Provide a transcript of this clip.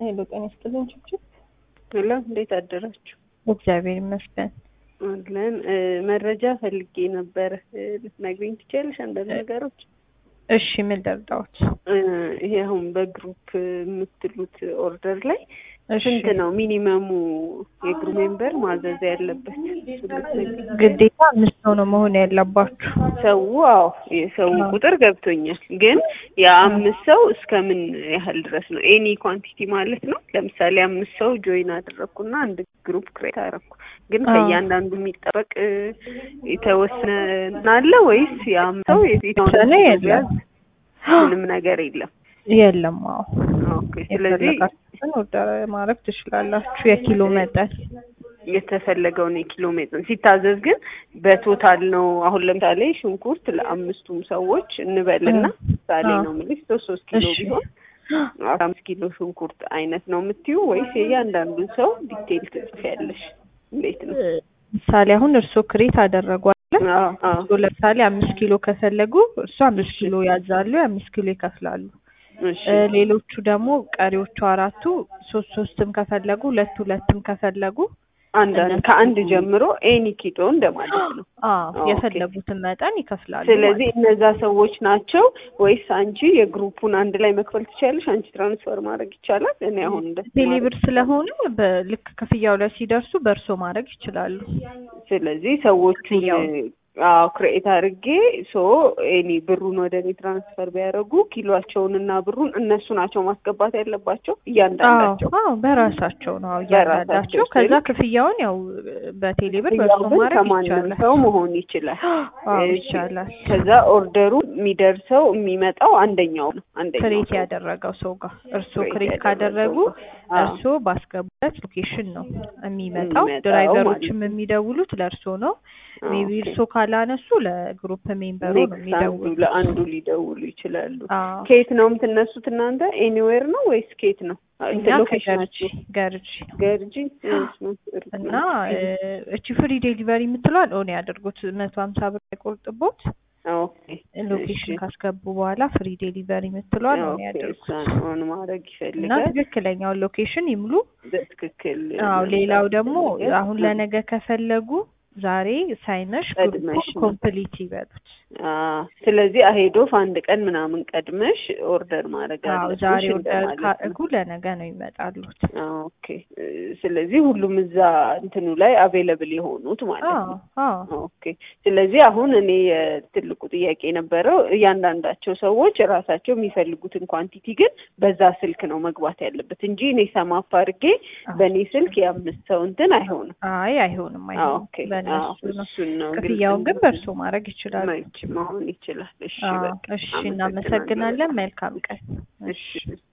ሄሎ ጤና ይስጥልኝ ችብችብ። ሄሎ እንዴት አደራችሁ? እግዚአብሔር ይመስገን። አለን መረጃ ፈልጌ ነበር። ልትነግሪኝ ትችያለሽ አንዳንድ ነገሮች? እሺ ምን ልርዳዎት? ይሄ አሁን በግሩፕ የምትሉት ኦርደር ላይ እሺ ስንት ነው ሚኒመሙ የግሩ ሜምበር ማዘዝ ያለበት? ግዴታ አምስት ሰው ነው መሆን ያለባችሁ። ሰው አዎ የሰው ቁጥር ገብቶኛል፣ ግን የአምስት ሰው እስከ ምን ያህል ድረስ ነው? ኤኒ ኳንቲቲ ማለት ነው። ለምሳሌ አምስት ሰው ጆይን አደረግኩና አንድ ግሩፕ ክሬት አደረግኩ፣ ግን አዎ። ከእያንዳንዱ የሚጠበቅ የተወሰነ አለ ወይስ የአምስት ሰው የተወሰነ የለም። ምንም ነገር የለም? የለም። አዎ ኦኬ ስለዚህ የፈለጋችሁትን ኦርደር ማድረግ ትችላላችሁ። የኪሎ መጠን የተፈለገውን የኪሎ ሜትር ሲታዘዝ ግን በቶታል ነው። አሁን ለምሳሌ ሽንኩርት ለአምስቱም ሰዎች እንበልና ምሳሌ አዎ። ነው የምልሽ ሶስት ሶስት ኪሎ እሺ ቢሆን አስራ አምስት ኪሎ ሽንኩርት አይነት ነው የምትዩ ወይስ የእያንዳንዱን ሰው ዲቴይል ትጽፊያለሽ? እንዴት ነው? ምሳሌ አሁን እርስዎ ክሬት አደረጉ አይደል? አዎ አዎ እርስዎ ለምሳሌ አምስት ኪሎ ከፈለጉ እርሱ አምስት ኪሎ ያዛሉ፣ የአምስት ኪሎ ይከፍላሉ። እሺ እ ሌሎቹ ደግሞ ቀሪዎቹ አራቱ ሶስት ሶስትም ከፈለጉ ሁለት ሁለትም ከፈለጉ አንዳንድ እነሱ- ከአንድ ጀምሮ ኤኒ ኪሎ እንደማለት ነው። አዎ ኦኬ። የፈለጉትን መጠን ይከፍላሉ። ስለዚህ እነዛ ሰዎች ናቸው ወይስ አንቺ የግሩፑን አንድ ላይ መክፈል ትችያለሽ? አንቺ ትራንስፈር ማድረግ ይቻላል? እኔ አሁን እንደ ቴሌብር ስለሆነ በልክ ክፍያው ላይ ሲደርሱ በእርሶ ማድረግ ይችላሉ። ስለዚህ ሰዎቹን ክፍያውን። አዎ ክሬኤት አድርጌ ሶ ኤኒ ብሩን ወደ እኔ ትራንስፈር ቢያደርጉ ኪሎቸውን እና ብሩን እነሱ ናቸው ማስገባት ያለባቸው እያንዳንዳቸው። አዎ አዎ በራሳቸው ነው አዎ እያንዳንዳቸው። በራሳቸው ከዛ ስልክ ክፍያውን ያው በቴሌብር ያው በእርሶ ግን ማድረግ ከማንም ይቻላል። ሰው መሆን ይችላል። አዎ እሺ። ይቻላል። ከዛ ኦርደሩ የሚደርሰው የሚመጣው አንደኛው ነው አንደኛው ክሬት ሰው ያደረገው ሰው ጋር እርሶ ክሬት ክሬት ያደረገው ካደረጉ ሰው ጋር። አዎ። እርሶ ባስገቡበት ሎኬሽን ነው የሚመጣው። የሚመጣው ድራይቨሮችም ማለት ነው። የሚደውሉት ለእርሶ ነው። ሜቢ ኦኬ። እርሶ ካላነሱ ለግሩፕ ሜምበሩ ነው ኔክስት አንዱ የሚደውሉት። ለአንዱ ሊደውሉ ይችላሉ። አዎ ከየት ነው የምትነሱት እናንተ? ኤኒዌር ነው ወይስ ከየት ነው? እኛ እንትን ከገርጂ ሎኬሽናችሁ ገርጂ ነው ገርጂ እሺ፣ ሩቅ እና ነው። እ እቺ ፍሪ ዴሊቨሪ የምትለዋል ኦን ያድርጉት መቶ ሀምሳ ብር አይቆርጥቦት ኦኬ ሎኬሽን እሺ። ካስገቡ በኋላ ፍሪ ዴሊቨሪ የምትለዋል ኦን ኦኬ ያድርጉት እሷን ኦን ማድረግ እና ይፈልጋል። ትክክለኛውን ሎኬሽን ይምሉ። በትክክል አዎ ሌላው ደግሞ ይፈልጋል። አሁን ለነገ ከፈለጉ ዛሬ ሳይመሽ ቀድመሽ ግሩፑን ነው። ኮምፕሊት ይበሉት። አዎ፣ ስለዚህ አሄዶፍ አንድ ቀን ምናምን ቀድመሽ ኦርደር ማድረግ አዎ አለብሽ ዛሬ ኦርደር እንደማለት ነው። ካደረጉ ለነገ ነው ይመጣሉት። ኦኬ እ ስለዚህ ሁሉም እዛ እንትኑ ላይ አቬለብል የሆኑት ማለት አዎ ነው። አዎ ኦኬ ስለዚህ አሁን እኔ የትልቁ ጥያቄ የነበረው እያንዳንዳቸው ሰዎች ራሳቸው የሚፈልጉትን ኳንቲቲ ግን በዛ ስልክ ነው መግባት ያለበት እንጂ እኔ ሰማፍ አድርጌ በእኔ ስልክ የአምስት ሰው እንትን አይሆንም። አይ አይሆንም አይሆንም ኦኬ በእነሱ አዎ፣ ነው። እሱን ነው ግልጽ ክፍያውን ግን እንዲሆን በእርሶ ማድረግ ይችላሉ። መች መሆን ይችላል። እሺ አዎ በቃ እሺ አመሰግናለሁ እናመሰግናለን። በጣም። መልካም ቀን። እሺ